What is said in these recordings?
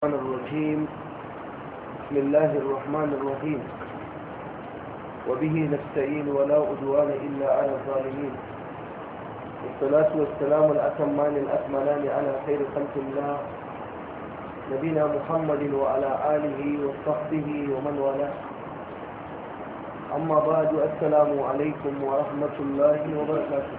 الرحمن الرجيم بسم الله الرحمن الرحيم وبه نستعين ولا عدوان إلا على الظالمين والصلاة والسلام الأتمان الأكملان على خير خلق الله نبينا محمد وعلى آله وصحبه ومن والاه أما بعد السلام عليكم ورحمة الله وبركاته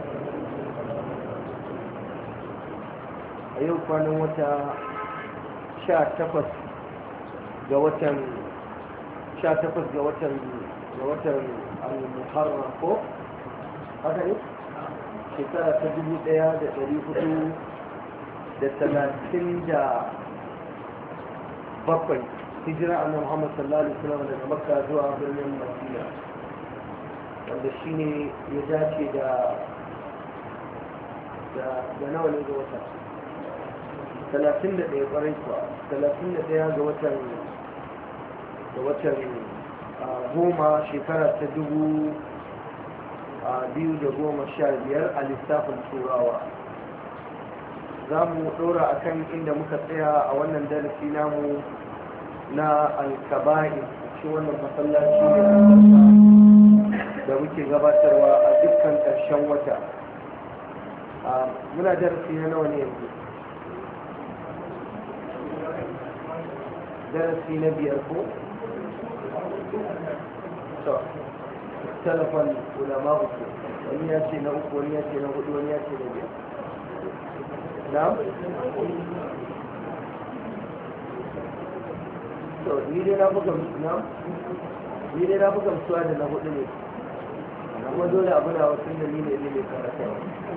أيوة كان وتا sha takwas ga watan sha takwas ga watan ga watan al-muharram ko haka ne shekara ta dubu daya da dari hudu da talatin da bakwai hijira annabi muhammad sallallahu alaihi wasallam daga makka zuwa birnin madina wanda shine ya dace da da nawa ne ga wata talatin da ɗaya ƙwarai kuwa talatin da ɗaya ga watan ga watan goma shekara ta dubu biyu da goma sha biyar a lissafin turawa za mu ɗora a kan inda muka tsaya a wannan darasi namu na alkaba'i cikin wannan masallaci da muke gabatarwa a dukkan ƙarshen wata muna darasi na nawa ne yanzu درسي نبي أكون اختلف العلماء ونياتي نوك ونياتي نهد ونياتي نبي نعم ni dai na buga na ni dai na buga suwa da na hudu ne amma dole abu na wasu da ni ne ne mai karata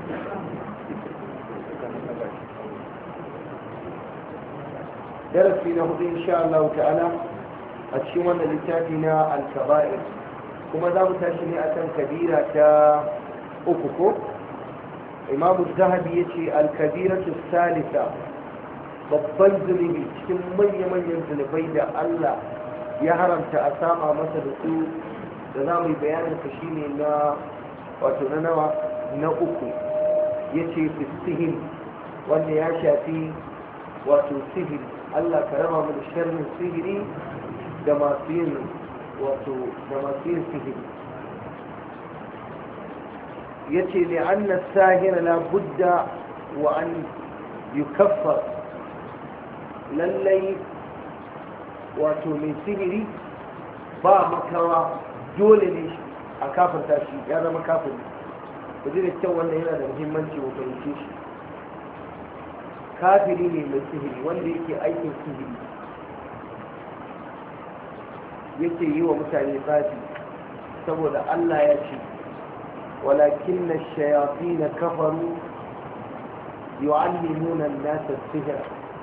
darasi na hudu insha Allah ta'ala a cikin wannan littafi na al-kaba'ir kuma za mu tashi ne akan kabira ta uku ko imamu zahabi ya ce al-kabiratu salisa babban zunubi cikin manya-manyan zunubai da Allah ya haramta a sama masa da su da za mu yi bayanin ka shine na wato na nawa na uku ya ce fistihim wanda ya shafi wato sihiri Allah ka raba mu da sharrin sihiri da masu yin wato da masu yin sihiri yace li anna sahira la budda wa an yukaffar lallai wato mai sihiri ba makawa dole ne a kafinta shi ya zama kafin ku ji da kyau wannan yana da muhimmanci mu fahimce shi kafiri ne mai sihiri wanda yake aikin sihiri yake yi wa mutane tsafi saboda Allah ya ce walakin na shayafi na kafaru yu'allimuna an-nasa sihira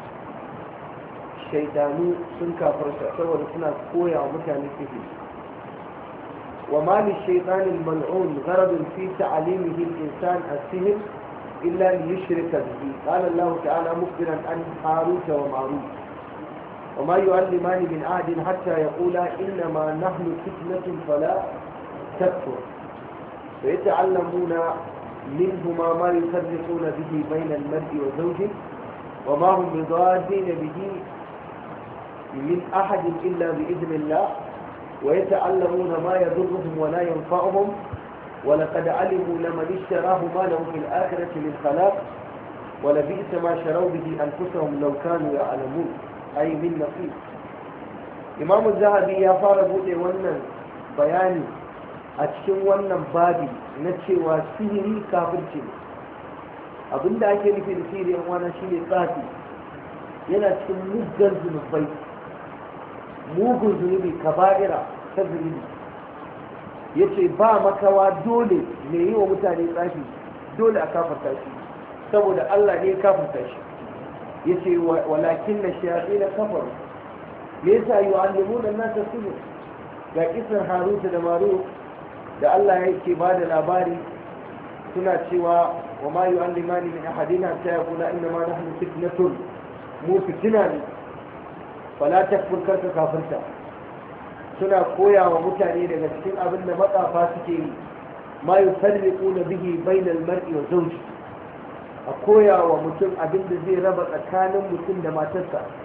shaidanu sun kafarta saboda suna koya wa mutane sihiri وما للشيطان الملعون غرض في تعليمه الإنسان السحر إلا ليشرك به قال الله تعالى مخبرا عن هاروت وماروت وما يعلمان من عهد حتى يقولا إنما نحن فتنة فلا تكفر فيتعلمون منهما ما يفرقون به بين المرء وزوجه وما هم بضادين به من أحد إلا بإذن الله ويتعلمون ما يضرهم ولا ينفعهم ولقد علموا لمن اشتراه ما له في الآخرة من خلاق ولبئس ما شروا به أنفسهم لو كانوا يعلمون أي من نصيب إمام الذهبي يا فارغ wannan bayani a cikin wannan babi na cewa sihiri kafirci ne abinda ake nufi da sihiri yan wana shine tsafi yana cikin muggan zunubai mugun zunubi kaba'ira ta zunubi ya ce ba makawa dole mai yi wa mutane tsafi dole a kafarta shi saboda Allah ne ya kafarta shi ya ce walakin na shayaɗi na kafaru me yasa yi wa allimu da nasa sunu ga kisan haruta da maru da Allah ya ke ba da labari suna cewa wa ma yi allimani min ahadina ta ya kula inda ma nahnu fitnatun mu fitina ne fala takfur karka kafirta suna koya wa mutane daga cikin abin da matsafa suke yi ma yi farriku na bihi bainal mar'i wa zauji a koya wa mutum abin da zai raba tsakanin mutum da matarsa